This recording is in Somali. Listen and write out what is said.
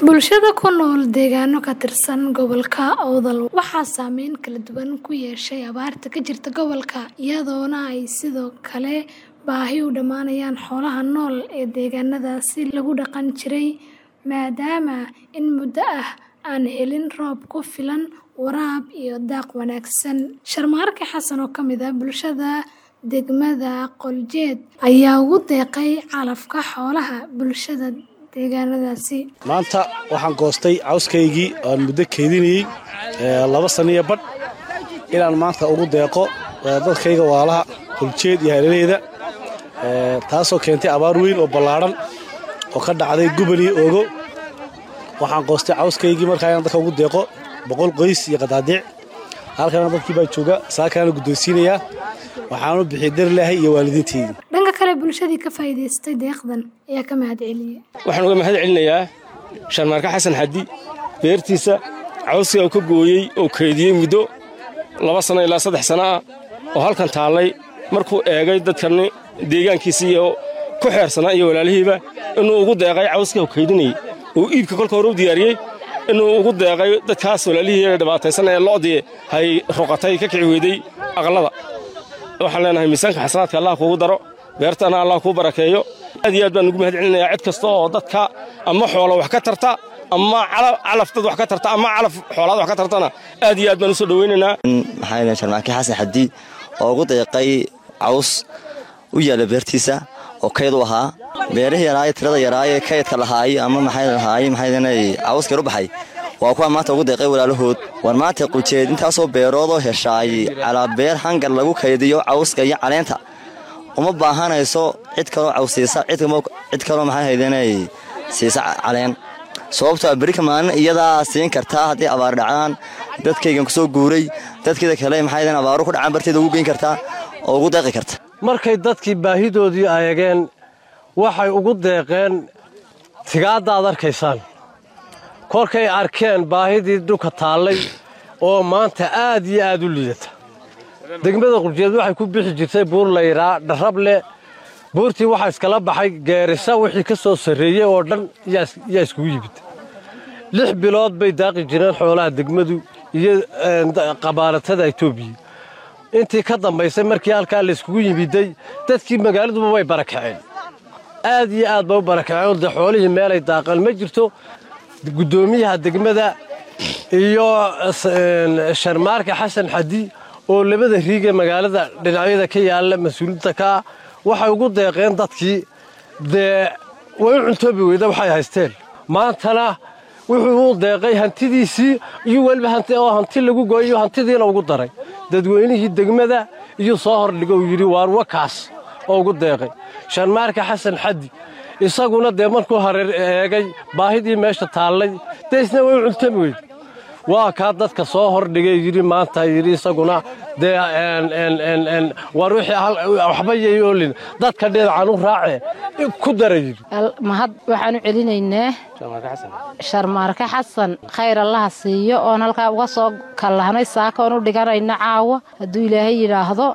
Bulshada ku nool deegaano ka tirsan gobolka Awdal waxaa saameyn kala duwan ku yeeshay abaarta ka jirta gobolka, iyadoona ay sidoo kale baahi u dhammaanayaan xoolaha nool ee deegaanadaasi lagu dhaqan jiray maadaama in muddo ah aan helin roob ku filan, waraab iyo daaq wanaagsan. Sharmaarke Xasan oo ka mid ah bulshada degmada Qoljeed ayaa ugu deeqay calafka xoolaha bulshada deegaanadaasi. maanta waxaan goostay cawskaygii aan muddo keydinayey laba sano iyo badh inaan maanta ugu deeqo dadkayga waalaha qoljeed iyo hareeraheyda taasoo keentay abaar weyn oo ballaadhan oo ka dhacday gubal iyo ogo waxaan goostay cawskaygii markaa inaan dadka ugu deeqo boqol qoys iyo qadaadiic halkana dadkii baa jooga saakaana guddoonsiinayaa waxaanu bixiyey darlaahay iyo waalidiinteydii Dhanka kale bulshadii ka faa'iidaystay deeqdan ayaa ka mahadceliyay. waxaan uga mahad celinayaa sharmaarka xasan xaddi beertiisa cawska uu ka gooyey oo keydiyey muddo laba sano ilaa saddex sano ah oo halkan taallay markuu eegay dadkani deegaankiisa iyo ku xeersanaa iyo walaalihiiba inuu ugu deeqay cawska uu keydinayey uu iibka kolka hore u diyaariyey inuu ugu deeqay dadkaas walaalihii ee dhibaataysan ee lo'dii hay ruqatay ka kici weydey aqallada waxaan leenahay miisaanka xasanaadka allah kuugu daro beertana allah kuu barakeeyo aad iyo aad baan ugu mahad celinayaa cid kasta oo dadka ama xoolo wax ka tarta ama calaf dad wax ka tarta ama calaf xoolaad wax ka tartana aad iyo aad baan u soo dhowaynaynaa maxaa sharmaake xasan xaddi oo ugu deeqay caws u yaalla beertiisa oo kayd u ahaa beerihii yaraaye tirada yaraaye kaydka lahaay ama maxay lahaay maxay cawskar u baxay waa kuwa maanta ugu deeqay walaalahood war maanta quljeed intaasoo beeroodoo heshaay calaa beer hangar lagu kaydiyo cawska iyo caleenta uma baahanayso cid kaloo cawsiisa cid kaloo maxay haydanay siisa caleen sababtoo berika maalin iyadaa siin kartaa haddii abaar dhacaan dadkaygan kusoo guuray dadkeeda kale maxay abaaru ku dhacaan barteeda ugu geyn kartaa oo ugu deeqi karta markay dadkii baahidoodii ayageen waxay ugu deeqeen tigaadda aad arkaysaan kolkay arkeen baahidii dhulka taallay oo maanta aad iyo aad u liidata degmada qurjeed waxay ku bixi jirtay buur layraa dharrable buurtii waxaa iskala baxay geerisa wixii ka soo sarreeyey oo dhan yaa iskugu yimid lix bilood bay daaqi jireen xoolaha degmadu iyo qabaalatada etoobiya intii ka dambaysay markii halkaa layskugu yimiday dadkii magaaladuba way barakaceen aad iyo aad bay u barakaceen dee xoolihii meelay daaqeen ma jirto guddoomiyaha degmada iyo sharmaarka xasan xadi oo labada riige magaalada dhinacyada ka yaalla mas-uuliinta ka ah waxay ugu deeqeen dadkii dee way u cuntoobi weyda waxay haysteen maantana wuxuu u deeqay hantidiisii iyo weliba oo hanti lagu gooyiyo hantidiina ugu daray dadweynihii degmada iyo soo hordhigo uu yidhi waar wakaas oo ugu deeqay sharmaarka xasan xaddi isaguna dee markuu hareer eegay baahidii meesha taallay dee isna way u cuntoobi weyda waa kaa dadka soo hordhigay yidhi maanta yidhi isaguna dee war wixii waxba yay oolin dadka dhinacan u raace ku dara yidhi mahad waxaan u celinaynaa sharmaarke xasan khayr allaha siiyo oon halkaa uga soo kallahnay saaka oon u dhiganayna caawa hadduu ilaahay yidhaahdo